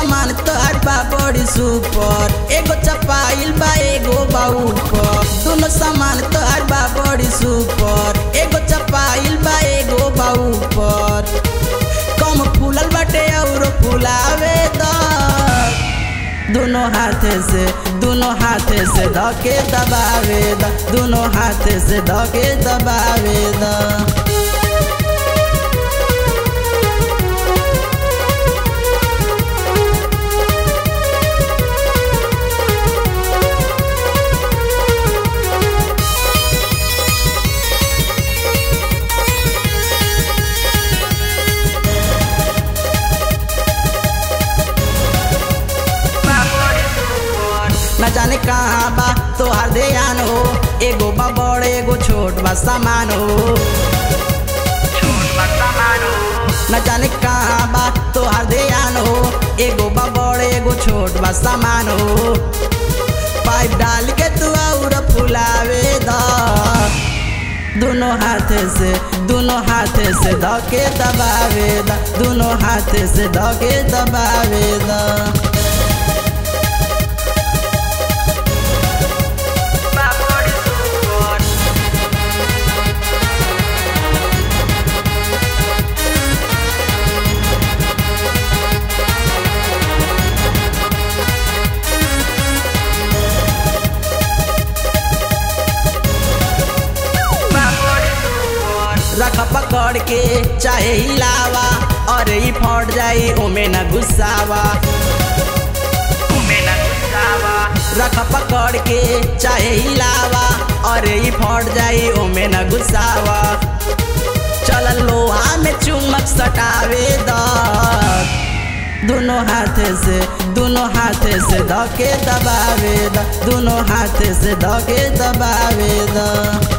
सामान तोहर बा बड़ी सुपर एगो चपाइल बा एगो बा ऊपर दोनों सामान तोहर बा बड़ी सुपर एगो चपाइल बा एगो बा ऊपर कम फूलल बाटे और फुलावे द दोनों हाथे से दोनों हाथे से धके दबावे द दोनों हाथे से धके दबावे द न जाने कहाँ बा तोहार ध्यान हो एगो बा बड़ एगो छोट बा सामान हो न जाने कहाँ बा तोहार ध्यान हो एगो बा बड़ एगो छोट बा सामान हो पाइप डाल के तू और फुलावे द दोनों हाथे से दोनों हाथे से धके दबावे द दोनों हाथे से धके दबावे द रख पकड़ के चाहे हिलावा और ई फट जाई ओमे न गुस्सावा रख पकड़ के चाहे हिलावा और ई फट जाई ओमे न गुस्सावा चल लोहा में चुमक सटावे द दोनों हाथे से दोनों हाथे से धके दबावे द दोनों हाथे से धके दबावे द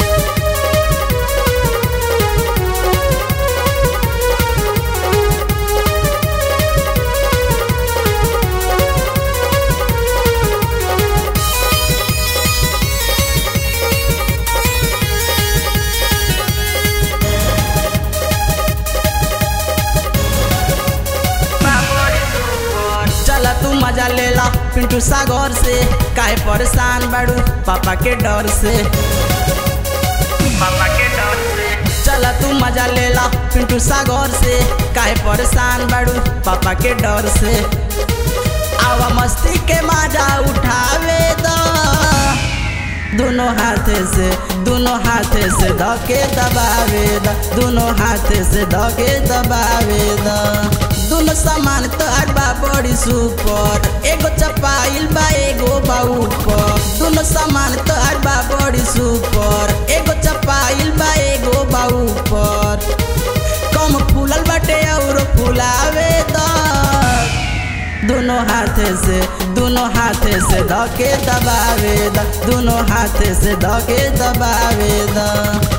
चला तू मजा ले ला पिंटू सागर से काहे परेशान बाड़ू पापा के डर से पापा के डर से चला तू मजा ले ला पिंटू सागर से काहे परेशान बाड़ू पापा के डर से आवा मस्ती के मजा उठावे द दोनों हाथे से दोनों हाथे से धके दबावे द दोनों हाथे से धके दबावे द दोनों सामान तोहर बा बड़ी सुपर एगो चपाइल बा एगो बा ऊपर दोनों सामान तोहर बा बड़ी सुपर एगो चपाइल बा एगो बा ऊपर कम फूलल बाटे और फुलावे द दोनों हाथे से दोनों हाथे से धके दबावे द दोनों हाथे से धके दबावे द